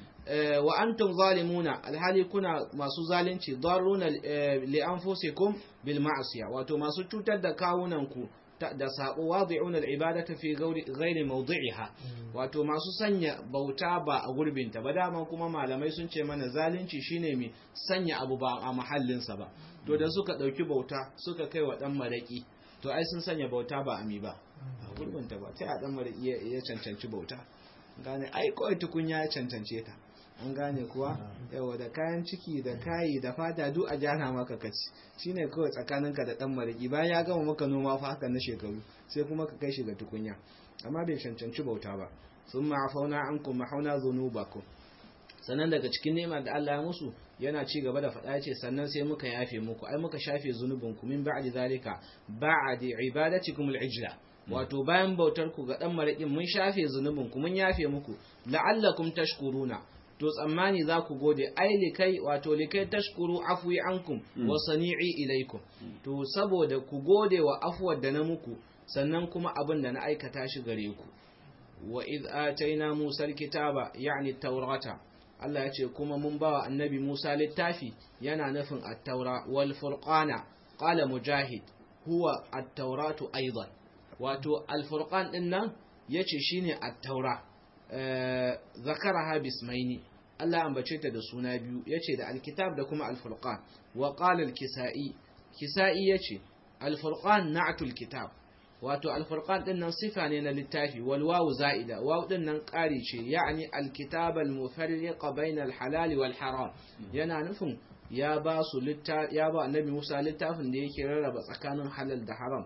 wa antum zalimuna alhali kuna masu zalunci daruna li anfusikum bil ma'siya wato masu cutar da kawunan ku da sabo wadi'un al ibadata fi ghairi mawdi'iha wato masu sanya bauta ba a gurbin ta ba dama kuma malamai sun ce mana zalunci shine mai sanya abu ba a mahallin sa ba to da suka dauki bauta suka kai wa dan maraki to ai sun sanya bauta ba ami ba a gurbin ta ba sai a dan maraki ya cancanci bauta gane ai kawai tukunya ya cancance ta an gane kuwa yawa da kayan ciki da kayi da fata duk a jana maka kaci shine kawai tsakaninka da dan mariki bayan ya gama maka noma fa haka na shekaru sai kuma ka kai shi ga tukunya amma bai cancanci bauta ba sun ma'afauna an kuma hauna zunubakum sannan daga cikin neman da Allah ya musu yana ci gaba da faɗa ce sannan sai muka yafe muku ai muka shafe zunubinku min ba'di zalika ba'di ibadatikum al-ijla wato bayan bautar ku ga dan marakin mun shafe zunubinku mun yafe muku la'allakum tashkuruna to tsammani za ku gode ai likai wato likai tashkuru afwi ankum wa sani'i ilaikum to saboda ku gode wa afuwar da na muku sannan kuma abin da na aikata shi gare ku wa iz ataina musa alkitaba yani taurata Allah ya ce kuma mun bawa annabi Musa littafi yana nufin at-taura wal furqana qala mujahid huwa at-tauratu aidan wato al-furqan din nan yace shine at-taura zakaraha bismaini Allah ambace ta da suna biyu yace da alkitab da kuma alfurqan wa qala alkisai kisai yace alfurqan na'tul kitab wato alfurqan din nan sifa ne na littafi wal wawu za'ida wawu din nan ƙari ce ya'ni alkitab almufarriq bayna alhalal wal haram yana nufin ya ba su ya ba annabi Musa littafin da yake rarraba tsakanin halal da haram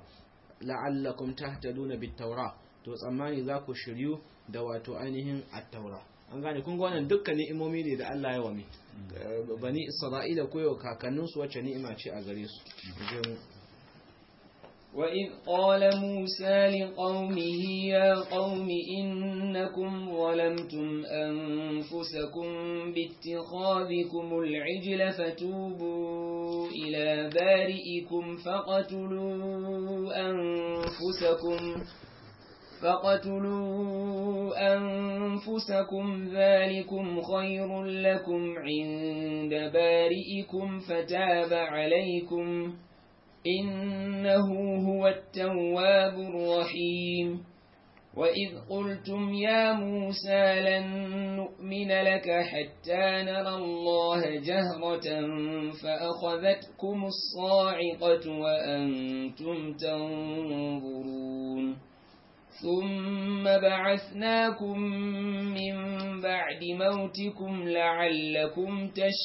la'allakum tahtaduna bit tawra to tsammani za ku shiryu da wato ainihin attaura an gane kun ga wannan dukkan ni'imomi ne da Allah ya wame bani Isra'ila koyo kakanninsu wacce ni'ima ce a gare su وإذ قال موسى لقومه يا قوم إنكم ظلمتم أنفسكم باتخاذكم العجل فتوبوا إلى بارئكم فقتلوا أنفسكم فقتلوا أنفسكم ذلكم خير لكم عند بارئكم فتاب عليكم إنه هو التواب الرحيم وإذ قلتم يا موسى لن نؤمن لك حتى نرى الله جهرة فأخذتكم الصاعقة وأنتم تنظرون ثم بعثناكم من بعد موتكم لعلكم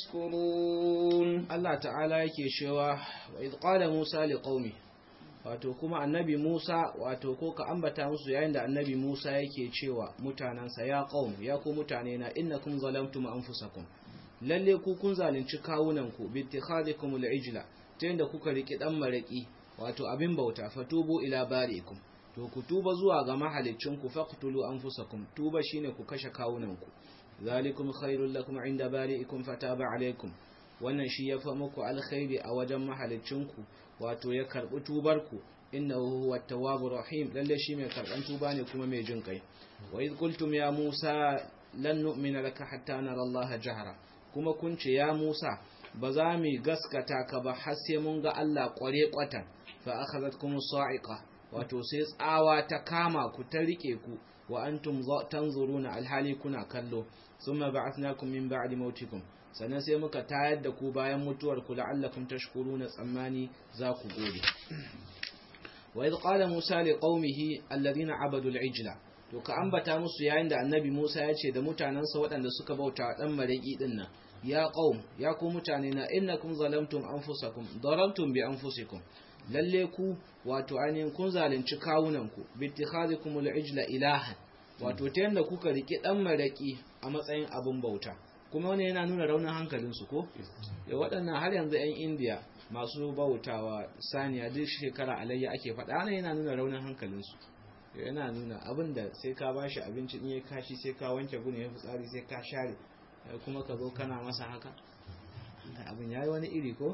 تشكرون الله تعالى yake cewa wa idh qala Musa liqaumi wato kuma annabi Musa wato ko ka ambata musu yayin da annabi Musa yake cewa mutanansa ya qaum ya ku mutane na innakum zalamtum anfusakum lalle ku kun zalunci kawunan ku bi ittikhadikum al-ijla ta yanda kuka riki dan maraki wato abin bauta fatubu ila bari'ikum to ku tuba zuwa ga mahalicinku faqtulu anfusakum tuba shine ku kashe kawunanku zalikum khairul lakum inda bari'ikum fataba alaikum wannan shi yafi muku alkhairi a wajen mahalicinku wato ya karbi tubarku innahu huwa tawwabur rahim lalle shi mai karban tuba ne kuma mai jin kai wa id qultum ya musa lan nu'mina laka hatta nara allaha jahra kuma kun ce ya musa ba za mu gaskata ka ba har sai mun ga Allah kware kwatan fa akhadhatkum sa'iqa wato sai tsawa ta kama ku ta rike ku wa antum tanzuruna alhali kuna kallo thumma ba'athnakum min ba'di mautikum sannan sai muka tayar da ku bayan mutuwar ku la'allakum tashkuruna tsammani za ku gode wa idh qala musa liqaumihi alladhina abadu al'ijla to ka ambata musu yayin da annabi Musa ya ce da mutanansa waɗanda suka bauta dan maraki din nan ya qaum ya ku mutane na innakum zalamtum anfusakum darabtum bi anfusikum lalle ku wato ainihin kun zalunci kawunanku bittikhadikum al-ijla ilahan wato ta yanda kuka riki dan maraki a matsayin abin bauta kuma wani yana nuna raunin hankalin su ko ya waɗannan har yanzu 'yan indiya masu bautawa saniya duk shekara alayya ake faɗa ne yana nuna raunin hankalin su yana nuna abin da sai ka bashi abinci in ya kashi sai ka wanke gune ya fitsari sai ka share kuma ka zo kana masa haka abin yayi wani iri ko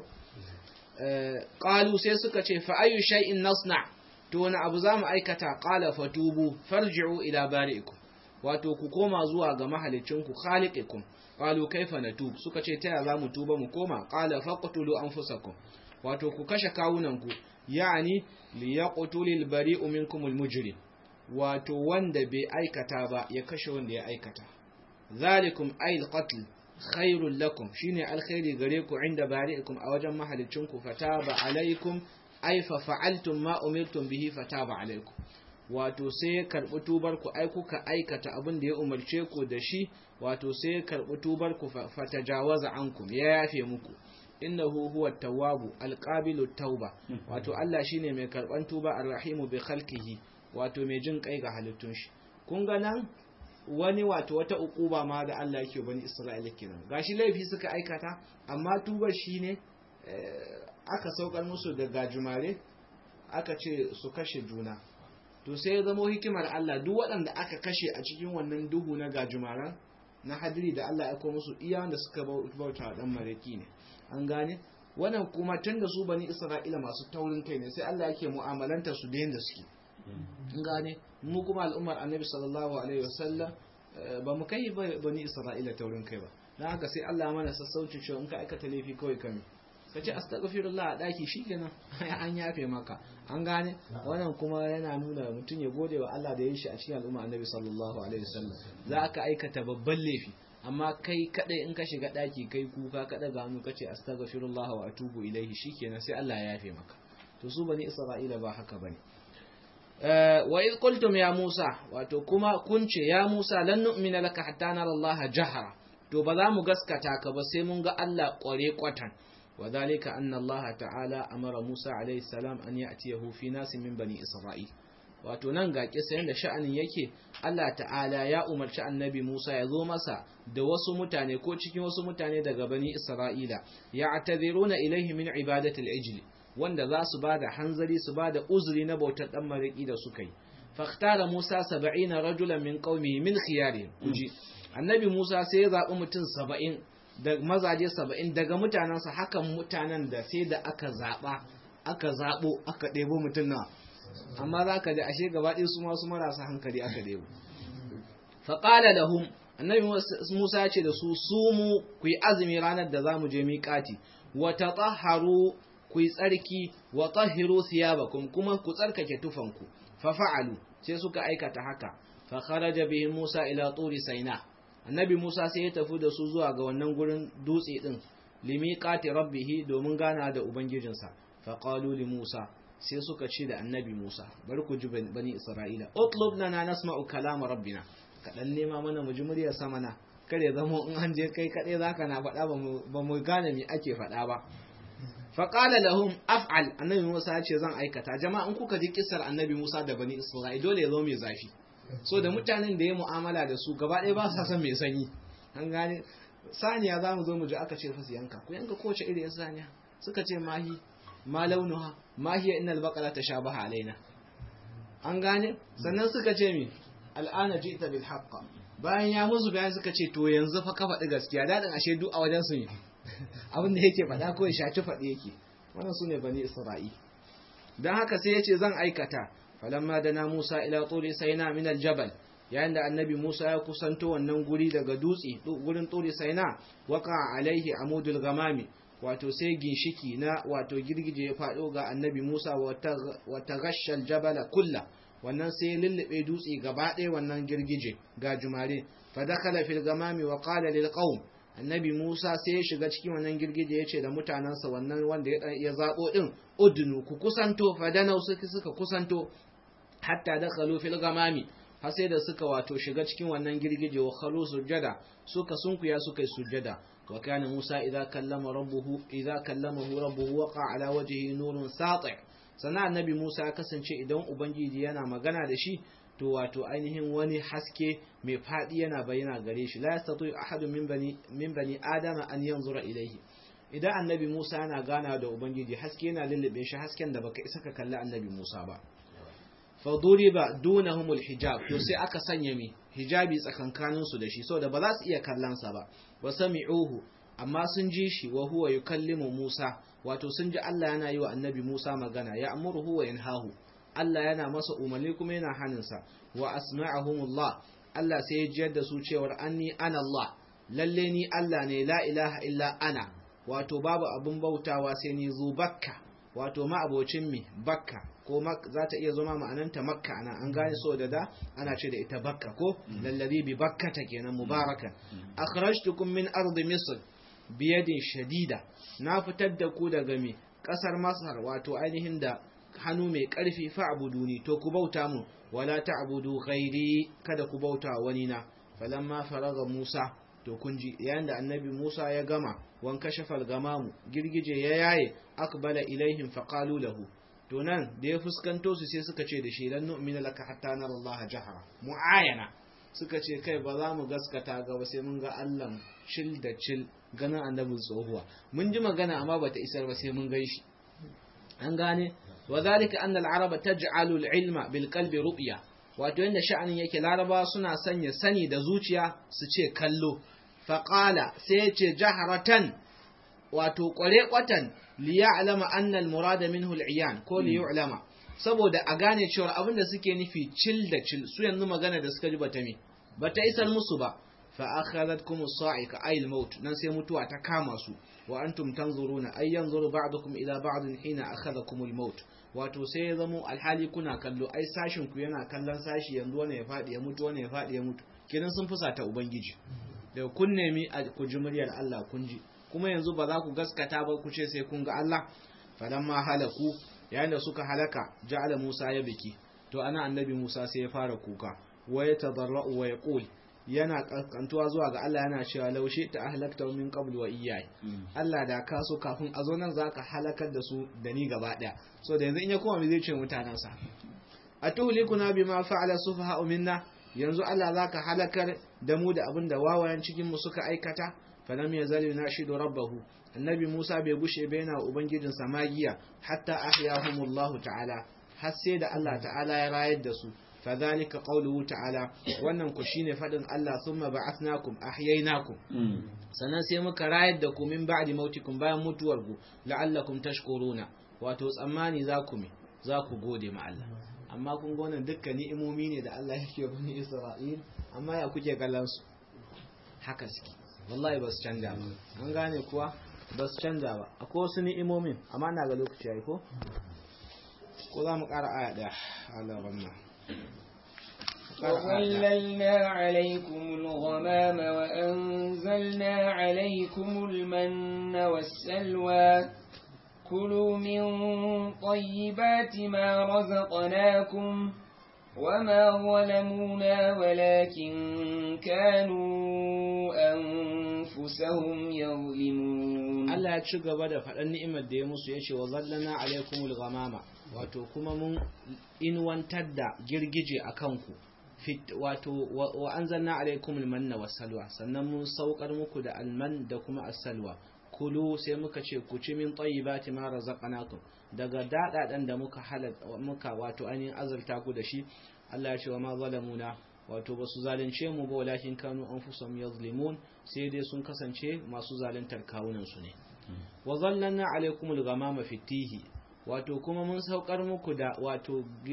qalu sai suka ce fa ayu shay'in nasna to wani abu zamu aikata qala fatubu farji'u ila bari'ikum wato ku koma zuwa ga mahalicinku khaliqikum qalu kaifa natub suka ce ta za mu tuba mu koma qala faqtulu anfusakum wato ku kashe kawunanku yani liyaqtulil bari'u minkum almujrim wato wanda bai aikata ba ya kashe wanda ya aikata zalikum ayil qatl khairul lakum shine alkhairi gare ku inda bari'ikum a wajen mahalicinku fataba alaikum ay fa fa'altum ma umirtum bihi fataba alaikum wato sai ya karbi tubar ku ai kuka aikata abin da ya umarce ku da shi wato sai ya karbi tubar ku fatajawaza ankum ya yafe muku innahu huwa tawwabu alqabilu tauba wato Allah shine mai karban tuba arrahimu bi khalqihi wato mai jin kai ga halittun shi kun ga nan wani wato wata ukuba ma da Allah yake bani Isra'ila kenan gashi laifi suka aikata amma tubar shine aka saukar musu da gajumare aka ce su kashe juna to sai ya zamo hikimar Allah duk waɗanda aka kashe a cikin wannan duhu na gajumaren na hadiri da Allah ya musu iya wanda suka bauta dan maraki ne an gane wannan kuma tun da su bani Isra'ila masu taurin kai ne sai Allah yake mu'amalanta su da yanda suke an gane mu kuma al'ummar annabi sallallahu alaihi wasallam ba mu kai bani Isra'ila taurin kai ba dan haka sai Allah mana sassauci cewa in ka aikata laifi kawai kame ka ce astaghfirullah a daki shikenan an yafe maka an gane wannan kuma yana nuna mutum ya gode wa Allah da ya shi a cikin al'umma annabi sallallahu alaihi wasallam za ka aikata babban laifi amma kai kadai in ka shiga daki kai kuka kada ga hannu kace astaghfirullah wa atubu ilaihi shikenan sai Allah ya yafe maka to su bani isra'ila ba haka bane wa idh qultum ya Musa wato kuma kun ce ya Musa lan nu'mina laka hatta nara Allah jahara to ba za mu gaskata ka ba sai mun ga Allah kware kwatan وذلك أن الله تعالى أمر موسى عليه السلام أن يأتيه في ناس من بني إسرائيل wato nan ga kisa yanda sha'anin yake Allah ta'ala ya umarci annabi Musa ya zo masa da wasu mutane ko cikin wasu mutane daga bani Isra'ila ya ataziruna ilaihi min ibadatil ijli wanda za su bada hanzari su bada uzuri na bautar dan mariki da suka yi faktara Musa 70 rajulan min qaumihi min khiyarihim kuji annabi Musa sai ya zabi mutum 70 da mazaje 70 daga mutanansa hakan mutanen da sai da aka zaba aka zabo aka debo mutum na amma za ka ji ashe gaba ɗaya su masu marasa hankali aka debo faƙala lahum annabi musa ya ce da su su mu ku yi azumi ranar da za mu je miƙati wa tatahharu ku yi tsarki wa tahhiru thiyabakum kuma ku tsarkake tufanku fa fa'alu sai suka aikata haka fa kharaja bihi musa ila turi saina annabi musa sai ya tafi da su zuwa ga wannan gurin dutse din limiqati rabbih domin gana da ubangijinsa fa qalu li musa sai suka ce da annabi Musa bari ku ji bani Isra'ila utlub lana nasma'u kalama rabbina kadan nema mana mu ji muryar sama na kare zamo in an je kai kadai zaka na faɗa ba mu gane me ake faɗa ba fa qala lahum af'al annabi Musa ya ce zan aikata jama'a in kuka ji kissar annabi Musa da bani Isra'ila dole ya zo mai zafi so da mutanen da ya mu'amala da su gaba ɗaya ba sa son mai sanyi an gane saniya za mu zo mu ji aka ce fa su yanka ku yanka kowace irin saniya suka ce mahi ma launuha ma hiya innal baqara tashabaha alaina an gane sannan suka ce mi al'ana ji'ta bil haqq bayan ya musu bayan suka ce to yanzu fa ka faɗi gaskiya dadin ashe duk a wajen su ne abin da yake faɗa ko ya shaci faɗi yake wannan sune bani isra'i dan haka sai yace zan aikata falamma dana Musa ila turi sayna min al jabal yayin da annabi Musa ya kusanto wannan guri daga dutse gurin turi sayna waka alaihi amudul gamami wato sai ginshiki na wato girgije ya faɗo ga annabi Musa wata gashal jabala kulla wannan sai lullube dutse gaba ɗaya wannan girgije ga jumare fadakala fil gamami wa qala lil qaum annabi Musa sai ya shiga cikin wannan girgije ya ce da mutanansa wannan wanda ya zabo din udnu ku kusanto fadanau suka suka kusanto hatta dakhalu fil gamami har sai da suka wato shiga cikin wannan girgije wa khalu sujada suka sunkuya suka yi sujada وكان موسى إذا كلم ربه إذا كلمه ربه وقع على وجهه نور ساطع sana annabi Musa kasance idan ubangiji yana magana da shi to wato ainihin wani haske mai fadi yana bayyana gare shi la yastati ahadun min bani min bani adama an yanzura ilayhi idan annabi Musa yana gana da ubangiji haske yana lullube shi hasken da baka isa ka kalli annabi Musa ba fa duriba dunahumul hijab to sai aka sanya mi hijabi tsakankanin su da shi saboda ba za su iya kallon sa ba wa sami'uhu amma sun ji shi wa huwa yukallimu Musa wato sun ji Allah yana yi wa annabi Musa magana ya amuruhu wa yanhahu Allah yana masa umarni kuma yana haninsa wa asma'ahumullah Allah sai ya jiyar da su cewar anni ana Allah lalle ni Allah ne la ilaha illa ana wato babu abun bautawa sai ni zu bakka wato ma abocin mi bakka ko za ta iya zama ma'ananta makka ana an gane so da da ana ce da ita bakka ko lallazi bi bakkata kenan mubaraka akhrajtukum min ardi misr biyadin shadida na fitar da ku daga mi kasar masar wato ainihin da hannu mai karfi fa'buduni to ku bauta mu wala ta'budu ghairi kada ku bauta wani na falamma faraga musa to kun ji yayin da annabi musa ya gama wan kashafal gamamu girgije ya yaye akbala ilaihim faqalu lahu to nan da ya fuskanto su sai suka ce da shi lan nu'mina laka hatta nara Allah jahara mu'ayana suka ce kai ba za mu gaskata ga ba sai mun ga Allah cil da cil ganin annabin tsohuwa mun ji magana amma bata isar ba sai mun gan shi an gane wa zalika anna al-araba taj'alu al-ilma bil qalbi ru'ya wato yanda sha'anin yake laraba suna sanya sani da zuciya su ce kallo faqala sai ya ce jaharatan wato kware kwatan li ya'lama anna al-murada minhu al-iyan ko li yu'lama saboda a gane cewa abin da suke nufi cil da cil su yanzu magana da suka ji bata me bata isar musu ba fa akhadhatkum as-sa'ika ay al-maut nan sai mutuwa ta kama su wa antum tanzuruna ay yanzuru ba'dukum ila ba'd hina akhadhakum al-maut wato sai ya zamo alhali kuna kallo ai sashin ku yana kallon sashi yanzu wani ya fadi ya mutu wani ya fadi ya mutu kidan sun fusata ubangiji da kun nemi ku ji muryar Allah kun ji kuma yanzu ba za ku gaskata ba ku ce sai kun ga Allah falamma halaku yayin da suka halaka ja'ala Musa ya biki to ana annabi Musa sai ya fara kuka wa ya tadarra'u wa yaqul yana kankantuwa zuwa ga Allah yana cewa laushe ta ahlakta min qabl wa iyyai Allah da ka so kafin a zo nan zaka halakar da su da ni gaba daya so da yanzu in ya koma me zai ce mutanen sa atuhlikuna bima fa'ala sufaha'u minna yanzu Allah zaka halakar da mu da abin da wawayen cikin mu suka aikata falam yazal yunashidu rabbahu annabi Musa bai gushe bai na ubangijin magiya hatta ahyahumullahu ta'ala har sai da Allah ta'ala ya rayar da su fadhalika qawluhu ta'ala wannan ku shine fadin Allah thumma ba'athnakum ahyaynakum sannan sai muka rayar da ku min ba'di mautikum bayan mutuwar ku la'allakum tashkuruna wato tsammani za ku me za ku gode ma Allah amma kun ga wannan dukkan ni'imomi ne da Allah yake bani Isra'il amma ya kuke kallon su haka suke wallahi ba su canja ba an gane kuwa ba su canja ba akwai wasu ni'imomin amma na ga lokaci yayi ko ko za mu ƙara aya ɗaya Allah ramma وظللنا عليكم الغمام وأنزلنا عليكم المن والسلوى كلوا من طيبات ما رزقناكم وما ظلمونا ولكن كانوا أنفسهم يظلمون Allah ya ci gaba da faɗan ni'imar da ya musu ya ce wa zallana alaikumul ghamama wato kuma mun inwantar da girgije a kanku wato wa anzalna alaikumul manna wassalwa sannan mun saukar muku da alman da kuma as-salwa kulu sai muka ce ku ci min tayyibati ma razaqnakum daga dadadan da muka halal muka wato ainihin azurta ku da shi Allah ya ce wa ma zalamuna wato basu zalunce mu ba walakin kanu anfusum yazlimun sai dai sun kasance masu zaluntar kawunan su ne wa zallanna alaikumul ghamama fitihi wato kuma mun saukar muku da wato